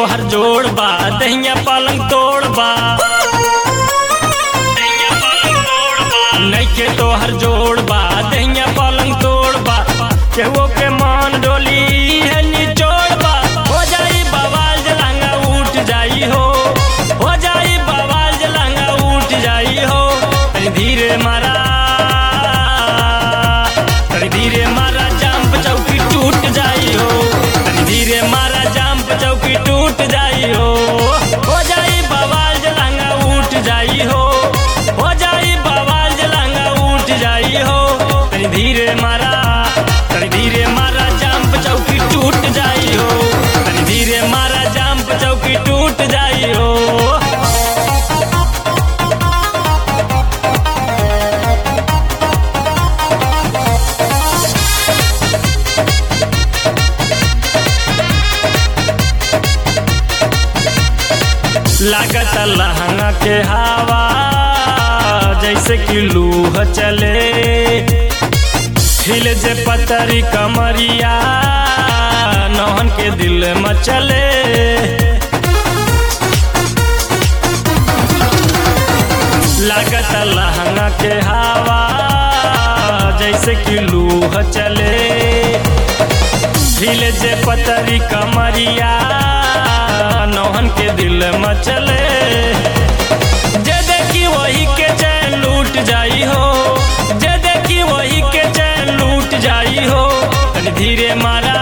तोहर जोड़ बा दहिया पलंग तोड़ बा नैखे तोहर जोड़ बा दहिया पलंग तोड़ बा केहू के मान डोली है निचोड़ बा हो जाई बवाल जलांगा उठ जाई हो हो जाई बवाल जलांगा उठ जाई हो तनी धीरे मारा तनी धीरे मारा जंप चौकी टूट जाई हो तनी धीरे मारा जंप चौकी टूट जाई हो हो जाई बवाल जलांगा उठ जाई हो हो जाई बवाल जलांगा उठ जाई हो तनी धीरे मारा तनी धीरे मारा जंप चौकी टूट जाई हो तनी धीरे मारा जंप चौकी टूट जाई हो लागत लहंगा के हवा जैसे कि लूह चले हिल जे पतरी कमरिया नौहन के दिल मचले लागत लहंगा के हवा जैसे कि लूह चले ढीले जे पतरी कमरिया नौहन के दिल मचले जे देखी वही के चैन लूट जाई हो जे देखी वही के चैन लूट जाई हो तनी धीरे मारा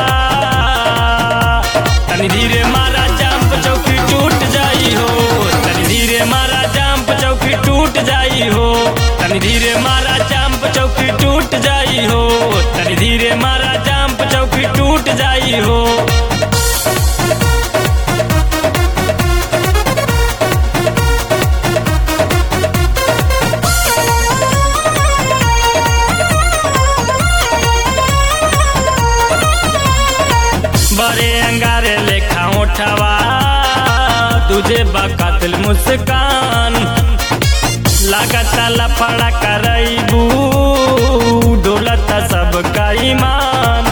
तनी धीरे मारा जंप चौकी टूट जाई हो तनी धीरे मारा जंप चौकी टूट जाई हो तनी धीरे मारा जंप चौकी टूट जाई हो तनी धीरे मारा जंप चौकी टूट जाई हो बड़े अंगारे लेखा उठवा तुझे बकतल मुस्कान लागता लफड़ा करैबू डोलता सबका ईमान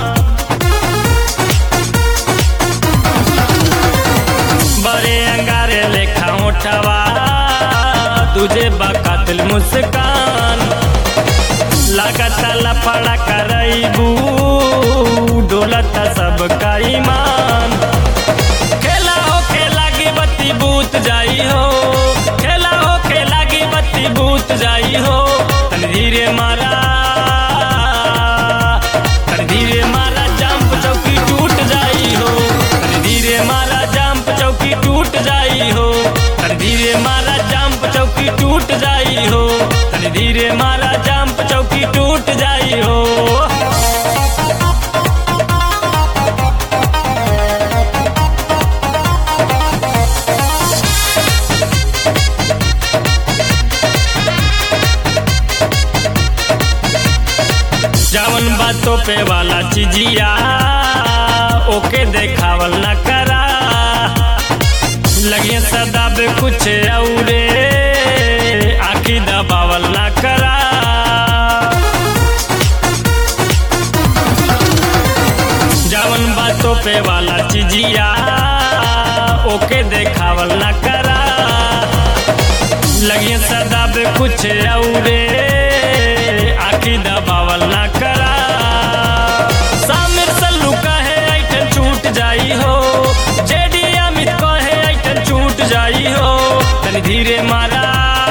बड़े अंगारे लेखा उठवा तुझे बकतल मुस्कान लागता लफड़ा करैबू डोलता सबका ईमान खेला हो खेला की बत्ती बूत जाई हो खेला हो खेला की बत्ती बूत जाई हो तन धीरे मारा तन धीरे मारा जंप चौकी टूट जाई हो तन धीरे मारा जंप चौकी टूट जाई हो तन धीरे मारा जंप चौकी टूट जाई हो तन धीरे मारा जंप चौकी टूट जाई हो जवन बातों पे वाला चिजिया ओके देखावल न करा लगे सदा बे कुछ औरे आखी दबावल न करा जवन बातों पे वाला चिजिया ओके देखावल न करा लगे सदा बे कुछ औरे आखी दबावल ना करा सामिर सल्लू कहे ऐठन छूट जाई हो जेडी अमित कहे ऐठन छूट जाई हो तनी धीरे मारा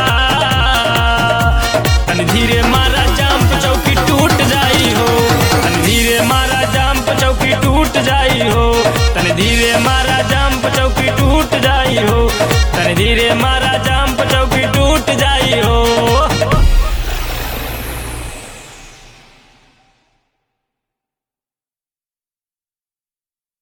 तनी धीरे मारा जंप चौकी टूट जाई हो तनी धीरे मारा जंप चौकी टूट जाई हो तनी धीरे मारा जंप चौकी टूट जाई हो तनी धीरे मारा